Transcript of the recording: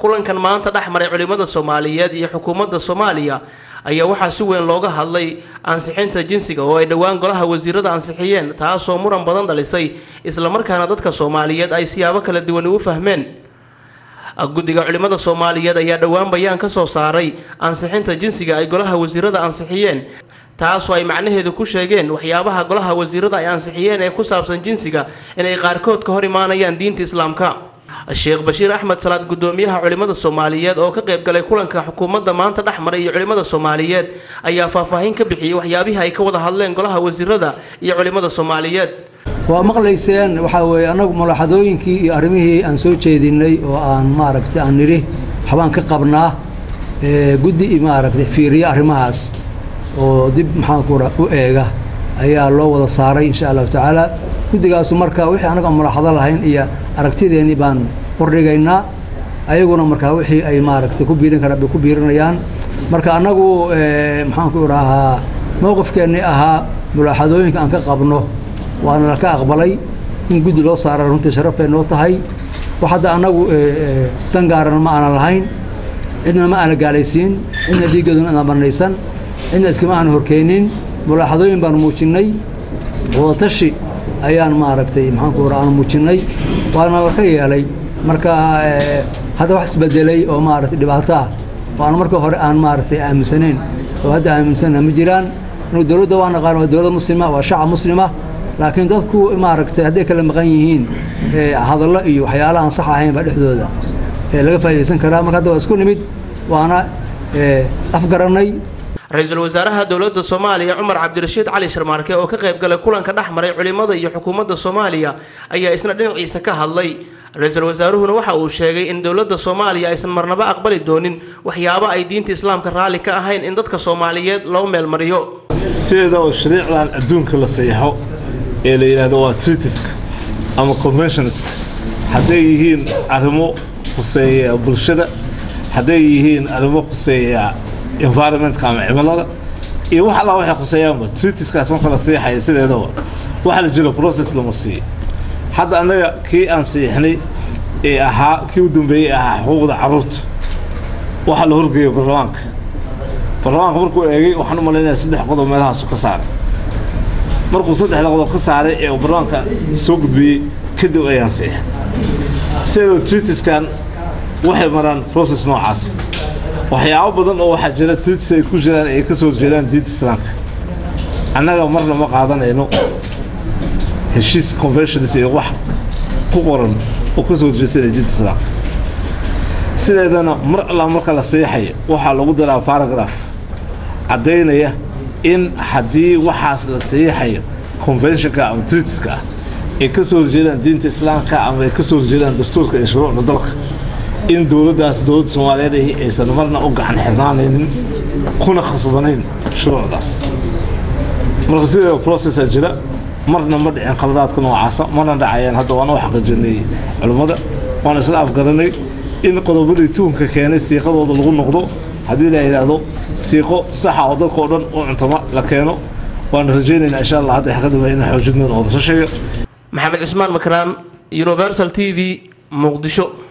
kulankan maanta dhex maray culimmada soomaaliyeed iyo xukuumadda soomaaliya ayaa waxaa si weyn looga hadlay ansixinta jinsiga oo ay dhowaan golaha wasiirada ansixiyeen taasoo muran badan dhalisay islamarkaana dadka soomaaliyeed ay siyaabo kala duwan ugu fahmeen guddiga culimmada soomaaliyeed ayaa dhowaan bayaan ka soo saaray ansixinta jinsiga ay golaha wasiirada ansixiyeen taasoo ay macnaheedu ku sheegeen waxyaabaha golaha wasiirada ay ansixiyeen ee ku saabsan jinsiga inay qaarkood ka hor imaanayaan diinta islaamka sheekh bashiir axmed salaad guddoomiyaha culimmada soomaaliyeed oo ka qayb galay kulanka xukuumadda maanta dhex maray iyo culimmada soomaaliyeed ayaa faahfaahin ka bixiyey waxyaabihii ay ka wada hadleen golaha wasiirada iyo culimmada soomaaliyeed waa maqlayseen waxaa weeye annagu mulaxadooyinkii iyo arrimihii aan soo jeedinay oo aan maaragtay aan nidhi waxbaan ka qabnaa guddi maaragtay fiiriya arrimahaas oo dib maxaanku u eega ayaa loo wada saaray insha allahu tacaala guddigaasu marka wixii annaga aan mulaxado lahayn iyo aragtideennii baan hordhigaynaa ayaguna markaa wixii ay maaragtay ku biirin karaan bay ku biirinayaan marka annagu maxaanku idhaahaa mowqifkeennii ahaa mulaaxadooyinka aan ka qabno waana laka aqbalay in guddi loo saara runtii sharaf bay noo tahay wax hadda annagu dan gaaran ma aanan lahayn cidna ma aana gaalaysiin cidna dhiiggeeduna ana banaysan cidna iskama aana horkeenin mulaaxadooyin baanu muujinnay wadatashi ayaan maaragtay maxaanku ira aanu muujinnay waana laka yeelay marka hadda wax isbedelay oo maaragtay dhibaato ah oo aan marka hore aan maaragtay aaminsanayn oo hadda aaminsanna ma jiraan inuu dowladda waa naqaan waa dowlad muslima waa shacab muslima laakiin dadku maaragtay hadday kala maqan yihiin hadallo iyo waxyaala aan sax ahayn baa dhexdooda laga faa'idaysan karaa marka hadda waa isku nimid waana afgarannay ra-iisul wasaaraha dowladda soomaaliya cumar cabdirashiid cali sharmaarke oo ka qayb galay kulanka dhex maray culimmada iyo xukuumadda soomaaliya ayaa isna dhinaciisa ka hadlay ra-iisul wasaaruhuna waxa uu sheegay in dowladda soomaaliya aysan marnaba aqbali doonin waxyaabo ay diinta islaamka raalli ka ahayn in dadka soomaaliyeed loo meelmariyo sideeda oo shariicdan adduunka la sayaxo ee la yidhaahdo waa tritiska ama conventionska hadday yihiin arrimo khuseeya bulshada hadday yihiin arrimo khuseeya environmentka ama cimilada iyo wax allaa waxay khuseeyaanba tritiskaas marka la seexaya sideedaba waxa la jiro process lama siiyo hadda annaga kii aan siixnay ee ahaa kii u dambeeyey ahaa xuquuqda carruurta waxaa la horgeeya baarlamaanka baarlamaanka markuu eegay waxaan u malaynayaa saddex qodob meelahaasu ka saaray markuu saddexda qodob ka saaray ee uu baarlamaanka soo gudbiyey kadib ayaan siixay sideedoo tritiskan waxay maraan process noocaas waxyaabo badan oo waxaa jira tritis ay ku jiraan ay ka soo jeedaan diinta islaamka annaga marna ma qaadanayno heshiis conventions iyo wax ku qoran oo ka soo jeedsana diinta islaamka sideedana mar alla marka la seexayo waxaa lagu daraa baragraph caddaynaya in haddii waxaas la seexayo conventionka ama tritiska ah ay ka soo horjeedaan diinta islaamka ama ay ka soo horjeedaan dastuurka iyo shuruucda dalka in dowladdaas dowladda soomaaliyeed ahi aysan marna u gacan xirnaanaynin kuna khasbanayn shuruucdaas marka sideeda processa jira marna ma dhicin khaladaadka noocaasa marna dhacayaan hadda waana u xaqiijinay culimmada waana isla afgaranay in qodobadii tuunka keenay siiqadooda lagu noqdo haddii la yidhaahdo siiqo saxa oo dadka oo dhan u cuntama la keeno waana rajaynaynaa insha allah hadda xaqadaba inaan xoojin doono wadashashiga maxamed cusmaan makraan universal t v muqdisho